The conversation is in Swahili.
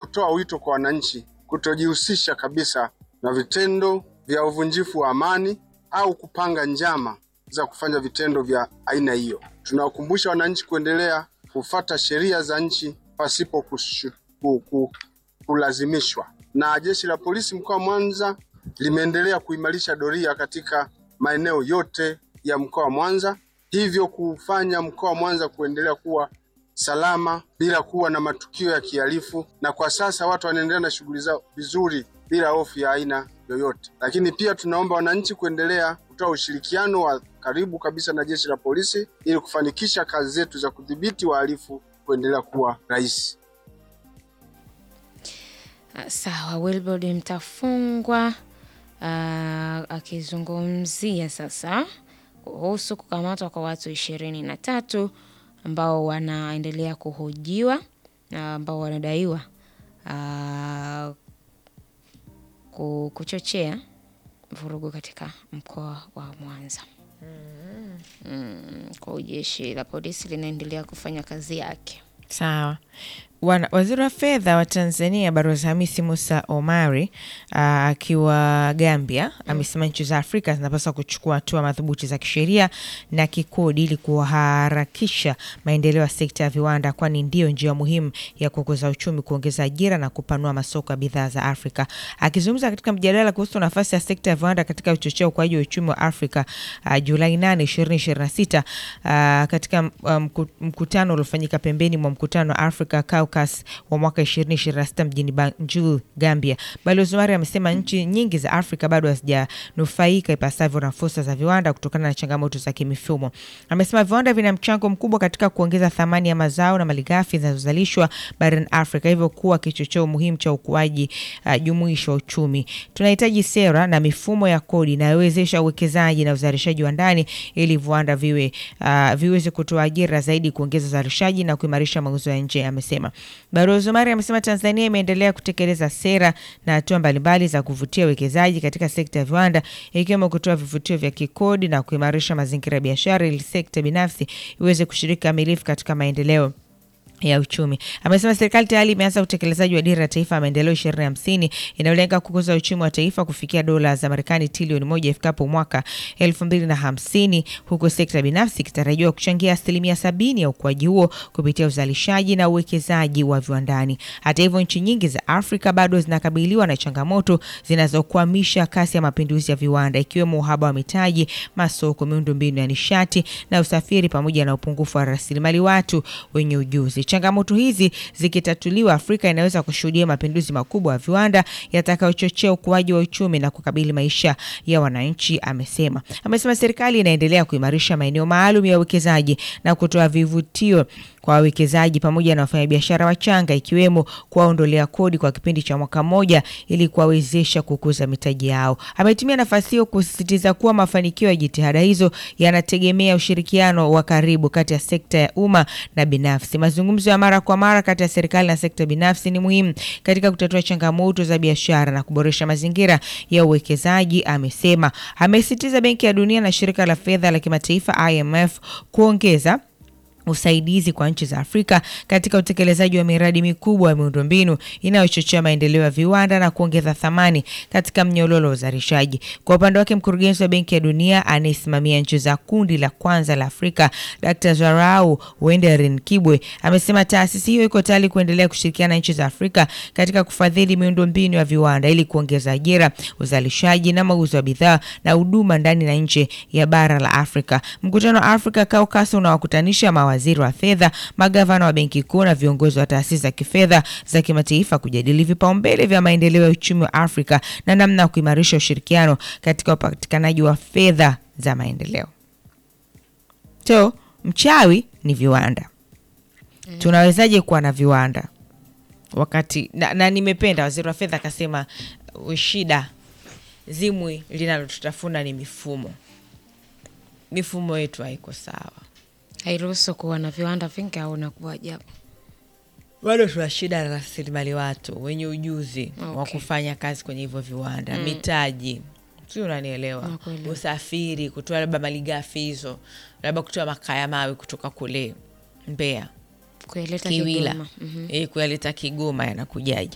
kutoa wito kwa wananchi kutojihusisha kabisa na vitendo vya uvunjifu wa amani au kupanga njama za kufanya vitendo vya aina hiyo. Tunawakumbusha wananchi kuendelea kufata sheria za nchi pasipo kushu, ku, ku, kulazimishwa. Na jeshi la polisi mkoa wa Mwanza limeendelea kuimarisha doria katika maeneo yote ya mkoa wa Mwanza, hivyo kufanya mkoa wa Mwanza kuendelea kuwa salama bila kuwa na matukio ya kihalifu, na kwa sasa watu wanaendelea na shughuli zao vizuri bila hofu ya aina yoyote. Lakini pia tunaomba wananchi kuendelea kutoa ushirikiano wa karibu kabisa na jeshi la polisi ili kufanikisha kazi zetu za kudhibiti wahalifu kuendelea kuwa rahisi. Ah, Sawa, Wilbrod Mtafungwa ah, akizungumzia sasa kuhusu kukamatwa kwa watu ishirini na tatu ambao wanaendelea kuhojiwa na ambao wanadaiwa ah, ku- kuchochea vurugu katika mkoa wa Mwanza. Mm, kwa hiyo jeshi la polisi linaendelea kufanya kazi yake. Sawa. Wana, waziri wa fedha wa Tanzania Balozi Hamisi Musa Omari aa, akiwa Gambia amesema nchi za Afrika zinapaswa kuchukua hatua madhubuti za kisheria na kikodi ili kuharakisha maendeleo ya sekta ya viwanda, kwani ndiyo njia muhimu ya kukuza uchumi, kuongeza ajira na kupanua masoko ya bidhaa za Afrika. Akizungumza katika mjadala kuhusu nafasi ya sekta ya viwanda katika kuchochea ukuaji wa uchumi wa Afrika uh, Julai 8, 2026 uh, katika uh, mku- mkutano uliofanyika pembeni mwa mkutano wa Africa Caucus wa mwaka 2026 mjini Banjul, Gambia. Balozi Omari amesema nchi nyingi za Afrika bado hazijanufaika ipasavyo na fursa za viwanda kutokana na changamoto za kimifumo. Amesema viwanda vina mchango mkubwa katika kuongeza thamani ya mazao na malighafi zinazozalishwa barani Afrika, hivyo kuwa kichocheo muhimu cha ukuaji uh, jumuishi wa uchumi. Tunahitaji sera na mifumo ya kodi inayowezesha uwekezaji na uzalishaji wa ndani ili viwanda viwe uh, viweze kutoa ajira zaidi, kuongeza uzalishaji na kuimarisha mauzo ya nje, amesema. Balozi Omari amesema Tanzania imeendelea kutekeleza sera na hatua mbalimbali za kuvutia uwekezaji katika sekta ya viwanda ikiwemo kutoa vivutio vya kikodi na kuimarisha mazingira ya biashara ili sekta binafsi iweze kushiriki kamilifu katika maendeleo ya uchumi. Amesema serikali tayari imeanza utekelezaji wa dira ya taifa ya maendeleo ishirini hamsini inayolenga kukuza uchumi wa taifa kufikia dola za Marekani trilioni moja ifikapo mwaka elfu mbili na hamsini huku sekta binafsi ikitarajiwa kuchangia asilimia sabini ya ukuaji huo kupitia uzalishaji na uwekezaji wa viwandani. Hata hivyo, nchi nyingi za Afrika bado zinakabiliwa na changamoto zinazokwamisha kasi ya mapinduzi ya viwanda ikiwemo uhaba wa mitaji, masoko, miundombinu ya nishati na usafiri pamoja na upungufu wa rasilimali watu wenye ujuzi. Changamoto hizi zikitatuliwa, Afrika inaweza kushuhudia mapinduzi makubwa ya viwanda yatakayochochea ukuaji wa uchumi na kukabili maisha ya wananchi, amesema. Amesema serikali inaendelea kuimarisha maeneo maalum ya uwekezaji na kutoa vivutio kwa wawekezaji pamoja na wafanyabiashara wachanga ikiwemo kuwaondolea kodi kwa kipindi cha mwaka mmoja ili kuwawezesha kukuza mitaji yao. Ametumia nafasi hiyo kusisitiza kuwa mafanikio ya jitihada hizo yanategemea ushirikiano wa karibu kati ya sekta ya umma na binafsi. Mazungumzo ya mara kwa mara kati ya serikali na sekta binafsi ni muhimu katika kutatua changamoto za biashara na kuboresha mazingira ya uwekezaji, amesema. Amesisitiza Benki ya Dunia na Shirika la Fedha la Kimataifa IMF kuongeza usaidizi kwa nchi za Afrika katika utekelezaji wa miradi mikubwa ya miundombinu inayochochea maendeleo ya viwanda na kuongeza thamani katika mnyororo wa uzalishaji. Kwa upande wake, mkurugenzi wa Benki ya Dunia anayesimamia nchi za kundi la kwanza la Afrika, Dr. Zarau Wenderin Kibwe amesema taasisi hiyo iko tayari kuendelea kushirikiana na nchi za Afrika katika kufadhili miundombinu ya viwanda ili kuongeza ajira, uzalishaji na mauzo ya bidhaa na huduma ndani na nje ya bara la Afrika. Mkutano wa Africa Caucus unawakutanisha mawaziri wa fedha, magavana wa benki kuu na viongozi wa taasisi za kifedha za kimataifa kujadili vipaumbele vya maendeleo ya uchumi wa Afrika na namna ya kuimarisha ushirikiano katika upatikanaji wa fedha za maendeleo. So, mchawi ni viwanda. Tunawezaje kuwa na viwanda wakati na, na nimependa waziri wa fedha akasema uh, shida zimwi linalotutafuna ni mifumo. Mifumo yetu haiko sawa. Hairuhusu kuwa na viwanda vingi au nakuwa ajabu. bado tuna shida na rasilimali watu wenye ujuzi wa Okay. kufanya kazi kwenye hivyo viwanda mitaji si unanielewa Nakuelewa. usafiri kutoa labda malighafi hizo labda kutoa makaa ya mawe kutoka kule Mbeya Kuileta Kiwila Kigoma. Mhm. eh, kuyaleta Kigoma yanakujaje